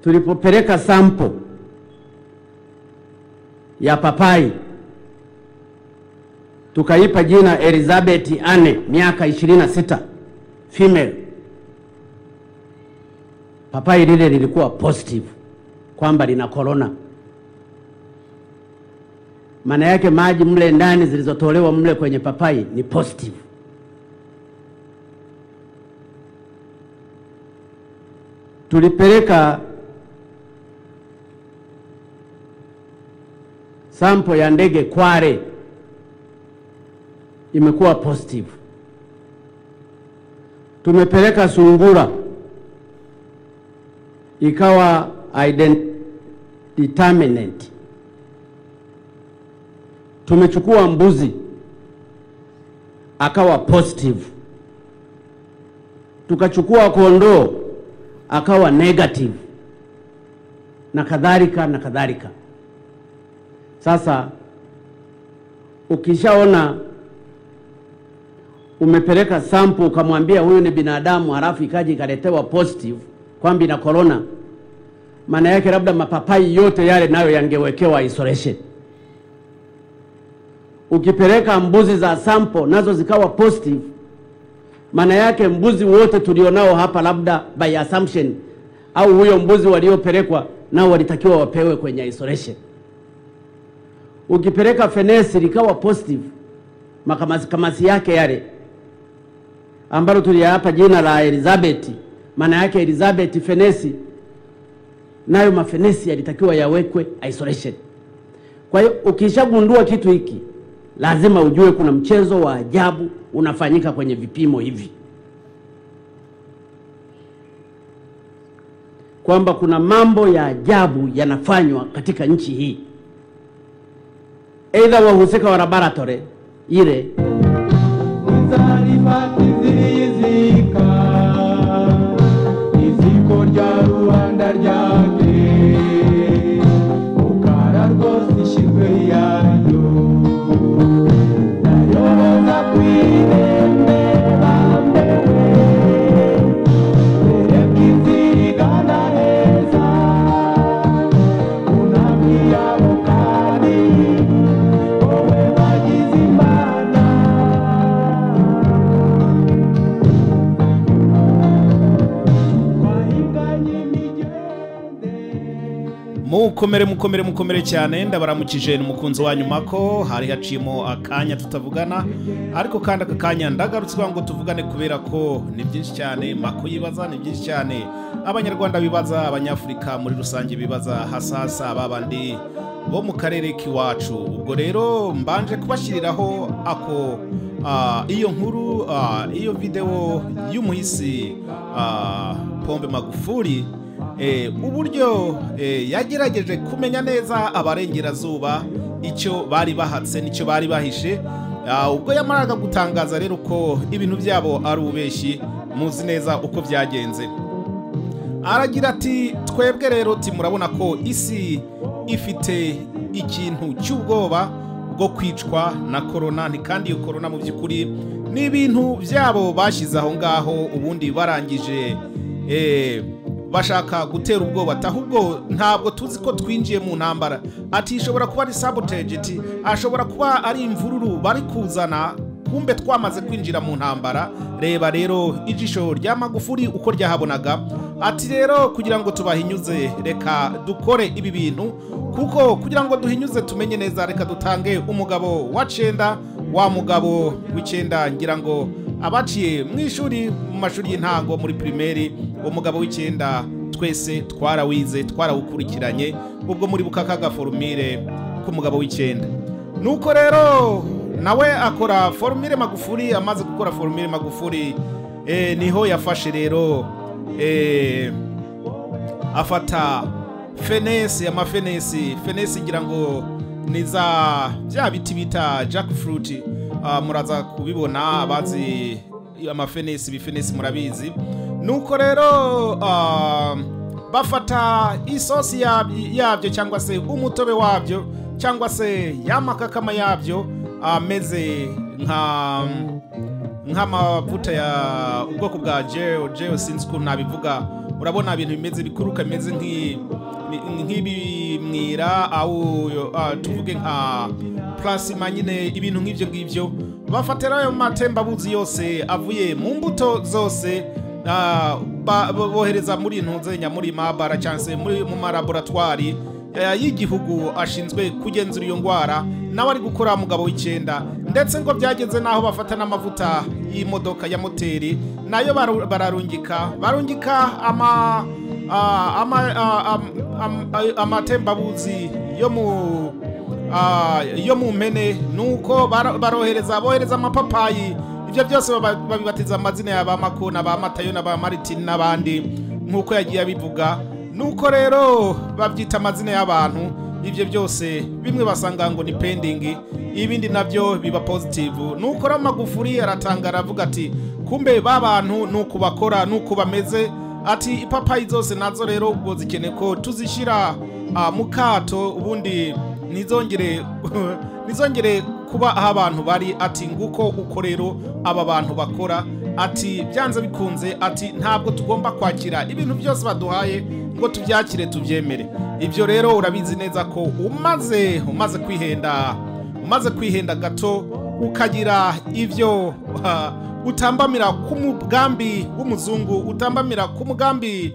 tulipopeleka sampo ya papai tukaipa jina Elizabeth Anne, miaka 26, female. Papai lile lilikuwa positive kwamba lina corona. Maana yake maji mle ndani zilizotolewa mle kwenye papai ni positive. Tulipeleka sampo ya ndege Kwale imekuwa positive. Tumepeleka sungura ikawa ident- determinant. Tumechukua mbuzi akawa positive, tukachukua kondoo akawa negative, na kadhalika na kadhalika. Sasa ukishaona umepeleka sample ukamwambia huyu ni binadamu, halafu ikaja ikaletewa positive kwamba ina corona, maana yake labda mapapai yote yale nayo yangewekewa isolation. Ukipeleka mbuzi za sample nazo zikawa positive, maana yake mbuzi wote tulionao hapa, labda by assumption, au huyo mbuzi waliopelekwa nao walitakiwa wapewe kwenye isolation. Ukipeleka fenesi likawa positive, makamasi kamasi yake yale ambalo tuliyapa jina la Elizabeth, maana yake Elizabeth fenesi, nayo mafenesi yalitakiwa yawekwe isolation. Kwa hiyo ukishagundua kitu hiki, lazima ujue kuna mchezo wa ajabu unafanyika kwenye vipimo hivi, kwamba kuna mambo ya ajabu yanafanywa katika nchi hii, aidha wahusika wa laboratory ile Zarifati zilizika iziko rya rubanda ryake ukara rwose ishizwe yayo nayoboza kwirembe bambewe mbere bw'inzigana heza kunabwira bukari wowe bagize imana mukomere mukomere mukomere cyane ndabaramukije n'umukunzi wanyu mako hari haciyemo akanya tutavugana ariko kandi aka kanya ndagarutse kugira ngo tuvugane kubera ko ni byinshi cyane mako yibaza ni byinshi cyane abanyarwanda bibaza abanyafurika muri rusange bibaza hasasa babandi bo mu karere k'iwacu ubwo rero mbanje kubashyiriraho ako ah, iyo nkuru ah, iyo videwo y'umuhisi ah, pombe magufuri Eh, uburyo eh, yagerageje kumenya neza abarengerazuba icyo bari bahatse n'icyo bari bahishe Ah, ubwo yamaraga gutangaza rero ko ibintu byabo ari ububeshi muzi neza uko byagenze aragira ati twebwe rero ti murabona ko isi ifite ikintu cy'ubwoba bwo kwicwa na korona ni kandi iyo korona mu by'ukuri ni ibintu byabo bashyize aho ngaho ubundi barangije eh, bashaka gutera ubwoba ati ahubwo ntabwo tuzi ko twinjiye mu ntambara ati ishobora kuba ari sabotage ati ashobora kuba ari imvururu bari kuzana kumbe twamaze kwinjira mu ntambara reba rero ijisho rya magufuri uko ryahabonaga ati rero kugira ngo tubahinyuze reka dukore ibi bintu kuko kugira ngo duhinyuze tumenye neza reka dutange umugabo wa cenda wa mugabo w'icyenda ngira ngo abaciye mu ishuri mu mashuri y'intango muri pirimeri umugabo w'icyenda twese twarawize twarawukurikiranye ubwo muri bukakaga forumire k'umugabo w'icyenda nuko rero nawe akora forumire magufuri amaze gukora forumire magufuri eh, niho yafashe rero eh, afata fenesi amafenesi fenesi ngira ngo ni za bya biti bita jack fruit ah, muraza kubibona abazi amafenesi bifenesi murabizi nuko rero ah, bafata isosi yab- yabyo cyangwa se umutobe wabyo cyangwa se yamakakama yabyo ameze nka nk'amavuta ya ubwoko bwa jeo jeo sinzi ukuntu nabivuga urabona ibintu bimeze bikuruka bimeze nk'i- ni- nk'ibimwira awu yo- ah, tuvuge nka plasima nyine ibintu nk'ibyo ngibyo bafatira ayo matembabuzi yose avuye mu mbuto zose ah, ba- bo- bohereza muri intunze nyamuri maabara cyangwa se muri mu malaboratwari eh, y'igihugu ashinzwe kugenzura iyo ndwara nawe ari gukora mugabo w'icyenda ndetse ngo byageze n'aho bafata n'amavuta y'imodoka ya moteri nayo baru- bararungika barungika ama ah, ama ah, am- am- ay- amatembabuzi yo mu Ah, yo mu mpene nuko baro- barohereza bohereza amapapayi ibyo byose baba- babibatiza amazina ya ba makona ba matayo na ba maritini n'abandi nk'uko yagiye abivuga nuko rero babyita amazina y'abantu ibyo byose bimwe basanga ngo ni pendingi ibindi nabyo biba pozitivu nuko rero magufuri aratanga aravuga ati kumbe ba bantu ni uku bakora ni uku bameze ati ipapayi zose nazo rero ubwo zikeneye ko tuzishyira ah, mu kato ubundi ntizongere ntizongere kuba aho abantu bari ati nguko uko rero aba bantu bakora ati byanze bikunze ati ntabwo tugomba kwakira ibintu byose baduhaye ngo tubyakire tubyemere ibyo rero urabizi neza ko umaze umaze kwihenda umaze kwihenda gato ukagira ibyo ah, utambamira ku mugambi w'umuzungu utambamira ku mugambi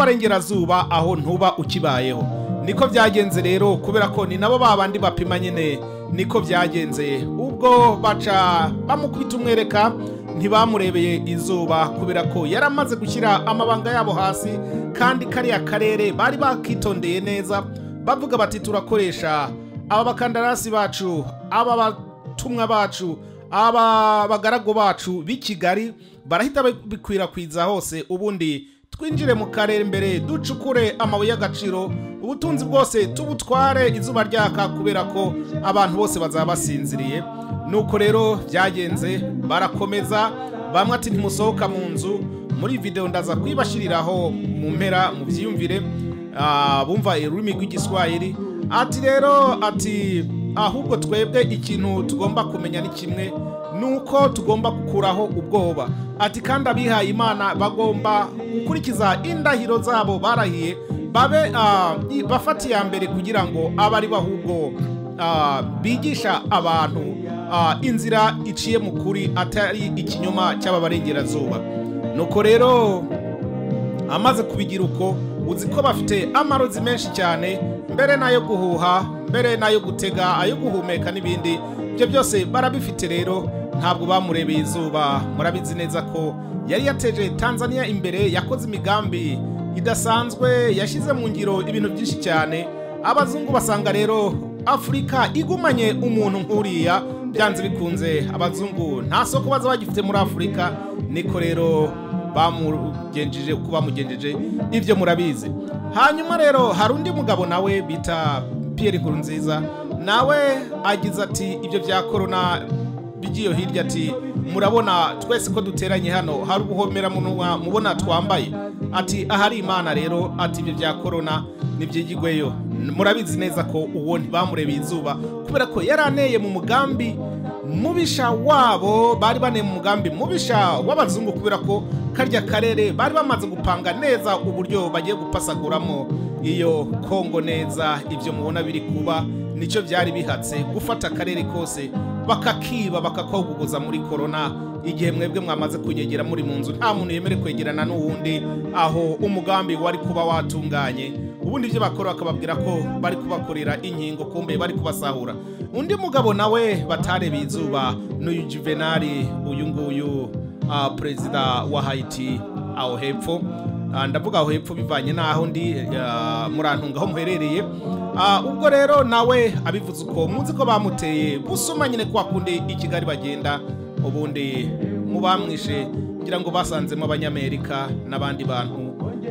w'abarengerazuba aho ntuba ukibayeho niko byagenze rero kubera ko ni nabo ba bandi bapima nyine niko byagenze ubwo baca bamukubita umwereka ntibamurebeye izuba kubera ko yari amaze gushyira amabanga yabo hasi kandi kariya karere bari bakitondeye neza bavuga bati turakoresha aba bakandarasi bacu aba batumwa bacu aba bagaragu bacu b'i kigali barahita bikwirakwiza hose ubundi twinjire mu karere imbere ducukure amabuye y'agaciro ubutunzi bwose tubutware izuba ryaka kubera ko abantu bose bazaba basinziriye nuko rero byagenze barakomeza bamwe ati ntimusohoka mu nzu muri videwo ndaza kuyibashyiriraho mu mpera mu byiyumvire ah, bumva ururimi rw'igiswahili ati rero ati ahubwo twebwe ikintu tugomba kumenya ni kimwe nuko tugomba gukuraho ubwoba ati kandi abihaye imana bagomba gukurikiza indahiro zabo barahiye babe ah, i- bafata iya mbere kugira ngo abe ari bo ahubwo ah, bigisha abantu ah, inzira iciye mu kuri atari ikinyoma cy'ababarengerazuba nuko rero amaze kubigira uko uzi ko bafite amarozi menshi cyane mbere n'ayo guhuha mbere n'ayo gutega ayo guhumeka n'ibindi ibyo byose barabifite rero ntabwo bamurebeye izuba murabizi neza ko yari yateje tanzania imbere yakoze imigambi idasanzwe yashyize mu ngiro ibintu byinshi cyane abazungu basanga rero afurika igumanye umuntu nk'uriya byanze bikunze abazungu nta soko baza bagifite muri afurika niko rero bamugenjeje uko bamugenjeje ibyo murabizi hanyuma rero hari undi mugabo nawe bita Pierre Nkurunziza nawe agize ati ibyo bya korona bigiye hirya ati murabona twese ko duteranye hano hari ubuhomera munwa mubona twambaye ati ahari imana rero ati ibyo bya korona ntibyigigweyo murabizi neza ko uwo ntibamurebeye izuba kubera ko yari aneye mu mugambi mubisha wabo bari bane mu mugambi mubisha w'abazungu kubera ko karya karere bari bamaze gupanga neza uburyo bagiye gupasaguramo iyo kongo neza ibyo mubona biri kuba nicyo byari bihatse gufata akarere kose bakakiba bakakoguguza muri korona igihe mwebwe mwamaze kunyegera muri mu nzu nta muntu yemere kwegerana n'uwundi aho umugambi wari kuba watunganye ubundi ibyo bakora bakababwira ko bari kubakorera inkingo kumbe bari kubasahura undi mugabo nawe batarebeye izuba n'uyu juvenali uyu nguyu ah, perezida wa hayiti aho hepfo Ah, ndavuga aho hepfo bivanye n'aho ndi ah, murantunga aho muherereye Ah, ubwo rero nawe abivuze uko muzi ko bamuteye busuma nyine kwa kundi i kigali bagenda ubundi mu bamwishe kugira ngo basanzemo abanyamerika n'abandi bantu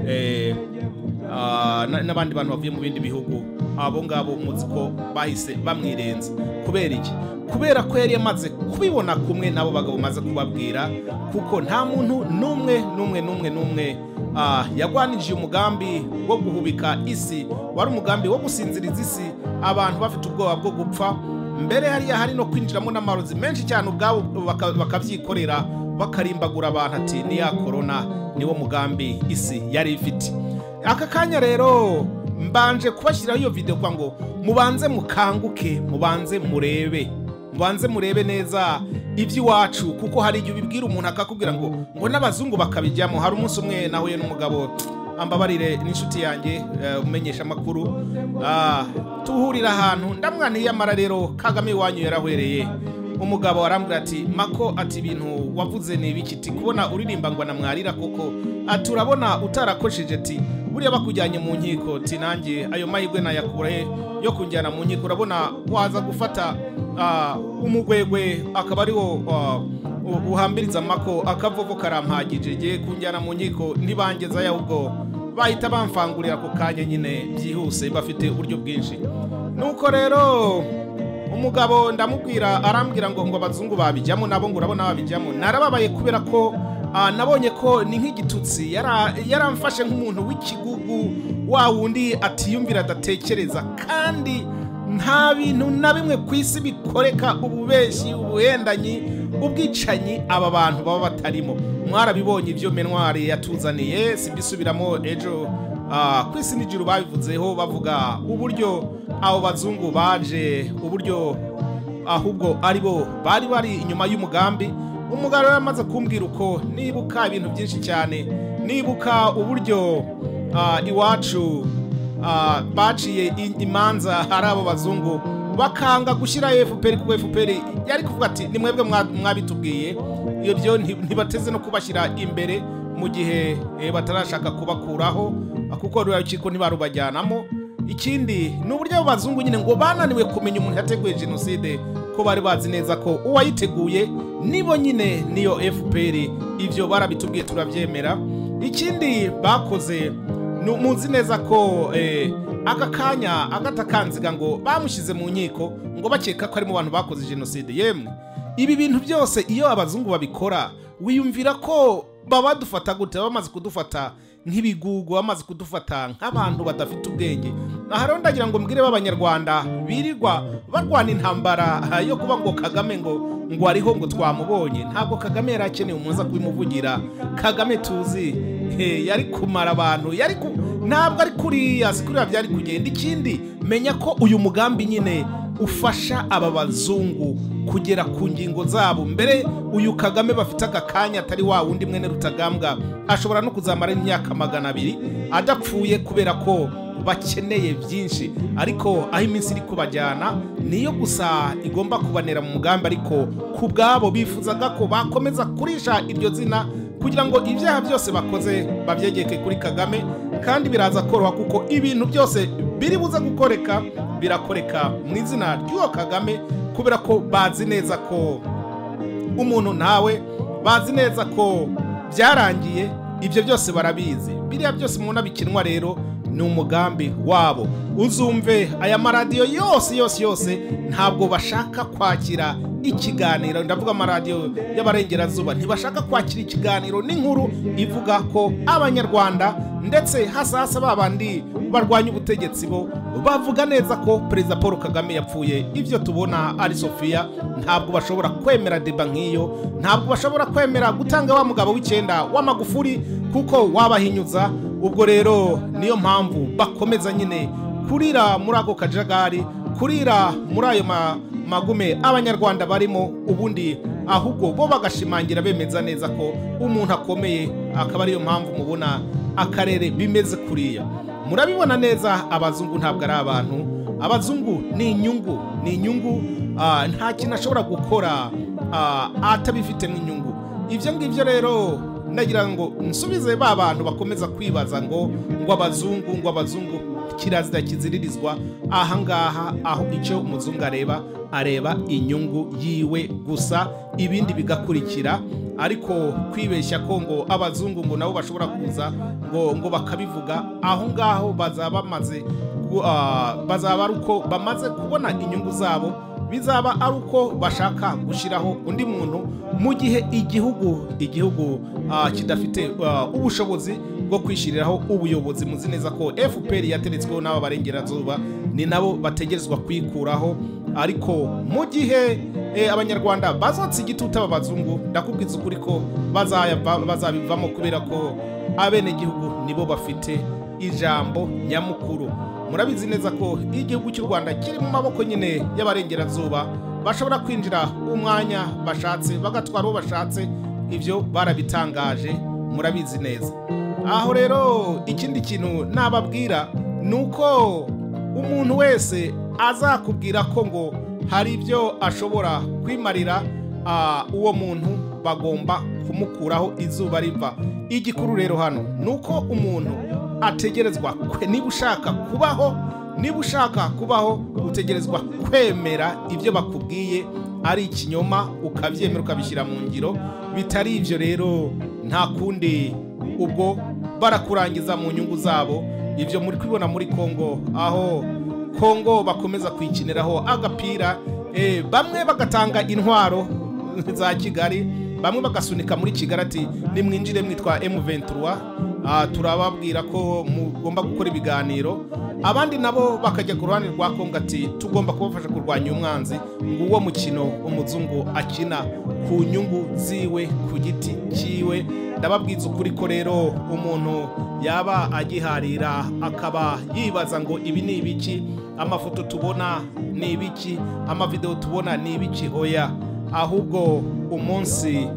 eh, Ah, na- n'abandi bantu bavuye mu bindi bihugu abo ngabo muzi ko bahise bamwirenza kubera iki kubera ko yari yamaze kubibona kumwe n'abo bagabo maze kubabwira kuko nta muntu n'umwe n'umwe n'umwe n'umwe ah, yagwanije umugambi wo guhubika isi wari umugambi wo gusinziriza isi abantu bafite ubwoba bwo gupfa mbere hariya hari no kwinjiramo n'amarozi menshi cyane ubwabo baka- bakabyikorera bakarimbagura abantu ati niya korona niwo mugambi isi yari ifite aka kanya rero mbanje kubashyiriraho iyo videwo kugira ngo mubanze mukanguke mubanze murebe mubanze murebe neza iby'iwacu kuko hari igihe ubibwira umuntu akakubwira ngo ngo n'abazungu bakabijyamo hari umunsi umwe nahuye n'umugabo ambabarire n'inshuti yanjye eh, umenyesha amakuru Ah, tuhurira ahantu ndamwaniye amara rero kagame iwanyu yarahwereye umugabo arambwira ati mako ati ibintu wavuze ni ibiki ati kubona uririmba ngo namwarira koko ati urabona utarakojeje ati buriya bakujyanye mu nkiko ati nanjye ayo mahirwe nayakura he yo kunjyana mu nkiko urabona waza gufata ah, umugwegwe akaba ariwo ah, u- uhambiriza mako akavovo karampagije ngiye kunjyana mu nkiko ntibangeze ahubwo bahita bamfangurira ako kanya nyine byihuse bafite uburyo bwinshi nuko rero umugabo ndamubwira arambwira ngo ngo abazungu babijyamo nabo ngo urabona babijyamo narababaye kubera ko ah, nabonye ko ni nk'igitutsi yara- yaramfashe nk'umuntu w'ikigugu wa wundi atiyumvira adatekereza kandi nta bintu na bimwe ku isi bikoreka ububeshi ubuhendanyi ubwicanyi aba bantu baba batarimo mwarabibonye ibyo menwari yatuzaniye simbisubiramo ejo Ah, ku isi n'ijuru babivuzeho bavuga uburyo abo bazungu baje uburyo ahubwo ari bo bari bari inyuma y'umugambi umugabo yari amaze kumbwira uko nibuka ibintu byinshi cyane nibuka uburyo ah, iwacu ah, baciye i- imanza ari abo bazungu bakanga gushyira fpr kuko fpr yari kuvuga ati ni mwebwe mwa- mwabitubwiye iyo byo nti- ntibateze no kubashyira imbere mu gihe eh, batarashaka kubakuraho kuko ruriya rukiko ntibarubajyanamo ikindi ni uburyo abo bazungu nyine ngo bananiwe kumenya umuntu yateguye jenoside ko bari bazi neza ko uwayiteguye nibo nyine niyo fpr ibyo barabitubwiye turabyemera ikindi bakoze ni- muzi neza ko eh, aka kanya agatakanziga ngo bamushyize mu nkiko ngo bakeka ko ari mu bantu bakoze jenoside yemwe ibi bintu byose iyo abazungu babikora wiyumvira ko baba badufata gute baba bamaze kudufata nk'ibigugu baba bamaze kudufata nk'abantu badafite ubwenge aha rero ndagira ngo mbwire b'abanyarwanda birirwa barwana intambara ah, yo kuba ngo kagame ngo ngo ariho ngo twamubonye ntabwo kagame yari akeneye umuntu uza kubimuvugira kagame tuzi eh, yari kumara abantu yari ku ntabwo ari kuriya si kuriya byari kugenda ikindi menya ko uyu mugambi nyine ufasha aba bazungu kugera ku ngingo zabo mbere uyu kagame bafite aka kanya atari wa wundi mwene rutagambwa ashobora no kuzamara imyaka magana abiri adapfuye kubera ko bakeneye byinshi ariko aho iminsi iri kubajyana niyo gusa igomba kubanera mu mugambi ariko ku bwabo bifuzaga ko bakomeza kurisha iryo zina kugira ngo ibyaha byose bakoze babyegeke kuri kagame kandi biraza koroha kuko ibintu byose biri buze gukoreka birakoreka mu izina ry'uwo kagame kubera ko bazi neza ko umuntu ntawe bazi neza ko byarangiye ibyo byose barabizi biriya byose mubona bikinwa rero ni umugambi wabo uzumve aya maradiyo yose yose yose ntabwo bashaka kwakira ikiganiro ndavuga amaradiyo y'abarengerazuba ntibashaka kwakira ikiganiro n'inkuru ivuga ko abanyarwanda ndetse hasa hasa ba bandi barwanya ubutegetsi bo bavuga neza ko perezida paul kagame yapfuye ibyo tubona ari sofiya ntabwo bashobora kwemera deba nk'iyo ntabwo bashobora kwemera gutanga wa mugabo w'icyenda w'amagufuri kuko wabahinyuza ubwo rero niyo mpamvu bakomeza nyine kurira muri ako kajagari kurira muri ayo ma- magume abanyarwanda barimo ubundi ahubwo bo bagashimangira bemeza neza ko umuntu akomeye akaba ariyo mpamvu mubona akarere bimeze kuriya murabibona neza abazungu ntabwo ari abantu abazungu ni inyungu ni inyungu ah, nta kintu ashobora gukora ah, atabifitemo inyungu ibyo ngibyo rero nagira ngo nsubize ba bantu bakomeza kwibaza ngo ngo abazungu ngo abazungu kirazira kiziririzwa ahangaha aho icyo umuzungu areba areba inyungu yiwe gusa ibindi bigakurikira ariko kwibeshya ko ngo abazungu ngo nabo bashobora kuza ngo ngo bakabivuga aho ngaho bazaba bamaze gu- ah, bazaba ari uko bamaze kubona inyungu zabo bizaba ari uko bashaka gushyiraho undi muntu mu gihe igihugu igihugu ah, kidafite ah, ubushobozi bwo kwishyiriraho ubuyobozi muzi neza ko fpr yateretsweho n'aba barengerazuba ni nabo bategerezwa kwikuraho ariko mu gihe eh, abanyarwanda bazatse igituta b'abazungu ndakubwiza ukuri ko bazayava- bazabivamo kubera ko abenegihugu nibo bafite ijambo nyamukuru murabizi neza ko igihugu cy'u rwanda kiri mu maboko nyine y'abarengerazuba bashobora kwinjira umwanya bashatse bagatwara uwo bashatse ibyo barabitangaje murabizi neza aho rero ikindi kintu nababwira ni uko umuntu wese azakubwira ko ngo hari ibyo ashobora kwimarira ah, uwo muntu bagomba kumukuraho izuba riva igikuru rero hano ni uko umuntu ategerezwa kwe- niba ushaka kubaho niba ushaka kubaho utegerezwa kwemera ibyo bakubwiye ari ikinyoma ukabyemera ukabishyira mu ngiro bitari ibyo rero nta kundi ubwo barakurangiza mu nyungu zabo ibyo muri kubibona muri kongo aho kongo bakomeza kwikiniraho agapira eh, bamwe bagatanga intwaro za kigali bamwe bagasunika muri kigali ati nimwinjire mwitwa m23 ah, turababwira ko mugomba gukora ibiganiro abandi nabo bakajya ku ruhande rwa kongo ati tugomba kubafasha kurwanya umwanzi nguwo mukino umuzungu akina ku nyungu ziwe ku giti cyiwe ndababwiza ukuri ko rero umuntu yaba agiharira akaba yibaza ngo ibi ni ibiki amafoto tubona ni ibiki amavidewo tubona ni ibiki oya ahubwo umunsi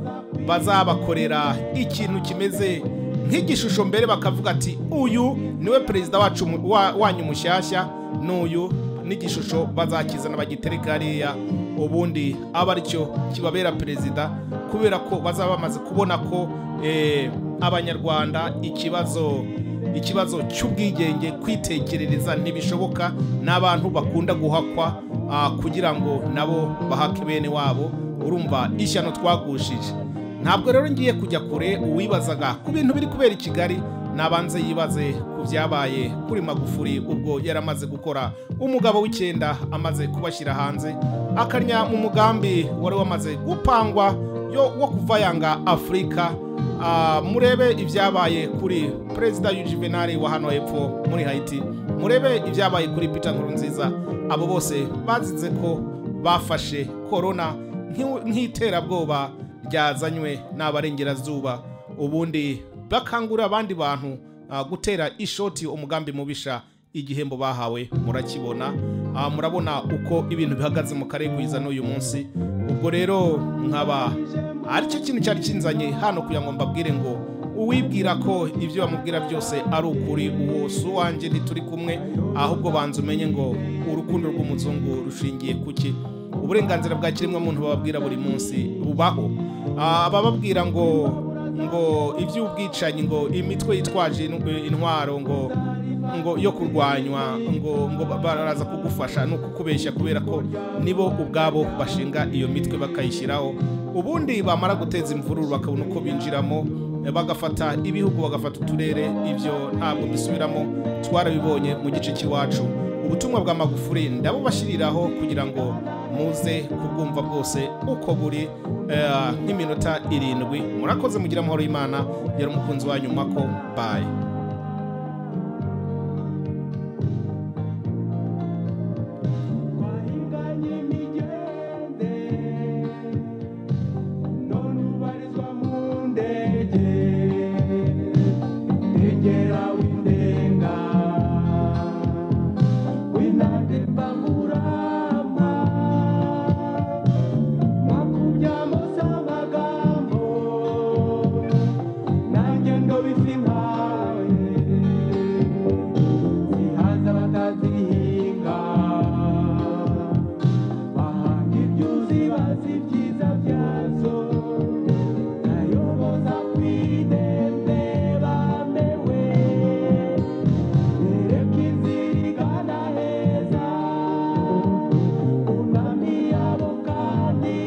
bazabakorera ikintu kimeze nk'igishusho mbere bakavuga ati uyu niwe perezida wacu mu- wa- wanyu mushyashya n'uyu n'igishusho bazakizana bagitereka hariya ubundi aba aricyo kibabera perezida kubera ko bazaba bamaze kubona ko eh, abanyarwanda ikibazo ikibazo cy'ubwigenge kwitekerereza ntibishoboka n'abantu bakunda guhakwa ah, kugira ngo nabo bahake bene wabo urumva ishyano twagushije ntabwo rero ngiye kujya kure uwibazaga ku bintu biri kubera i kigali nabanze yibaze ku byabaye kuri magufuri ubwo yari amaze gukora umugabo w'icyenda amaze kubashyira hanze akarya mu mugambi wari wamaze gupangwa yo wo kuvayanga afurika Ah, murebe ibyabaye kuri perezida yujivenali wa hano hepfo muri haiti murebe ibyabaye kuri peter nkurunziza abo bose bazize ko bafashe korona nk'iw- nk'iterabwoba ryazanywe n'abarengerazuba ubundi bakangurira abandi bantu ah, gutera ishoti umugambi mubisha igihembo bahawe murakibona Ah, murabona uko ibintu bihagaze mu karere kwiza n'uyu munsi ubwo rero nkaba aricyo kintu cyari kinzanye hano kugira ngo mbabwire ngo uwibwira ko ibyo bamubwira byose ari ukuri uwo si uwanjye ntituri kumwe ahubwo banza umenye ngo urukundo rw'umuzungu rushingiye ku ki uburenganzira bwa kiremwamuntu bababwira buri munsi bubaho Ah, abababwira ngo ngo iby'ubwicanyi ngo imitwe yitwaje in- intwaro ngo ngo yo kurwanywa ngo ngo ba- baraza kugufasha no kukubeshya kubera ko nibo ubwabo bashinga iyo mitwe bakayishyiraho ubundi bamara guteza imvururu bakabona uko binjiramo bagafata ibihugu bagafata uturere ibyo ntabwo bisubiramo twarabibonye mu gice cy'iwacu ubutumwa bwa magufuri ndabubashyiriraho kugira ngo muze kubwumva bwose uko buri eh, nk'iminota irindwi murakoze mugira amahoro y'imana yari umukunzi wa nyuma ko bayi wahinganye imigende none ubarizwa mu ndege ndegera w'indenga w'inande mbangurama mwakubyamo z'amagambo nanjye ndobisi nkawe zihaza batazihinga bahanga ibyuzi bazi ibyiza byazo nayoboza kwidende bamewe dereka inzira igana heza unami yabo kandi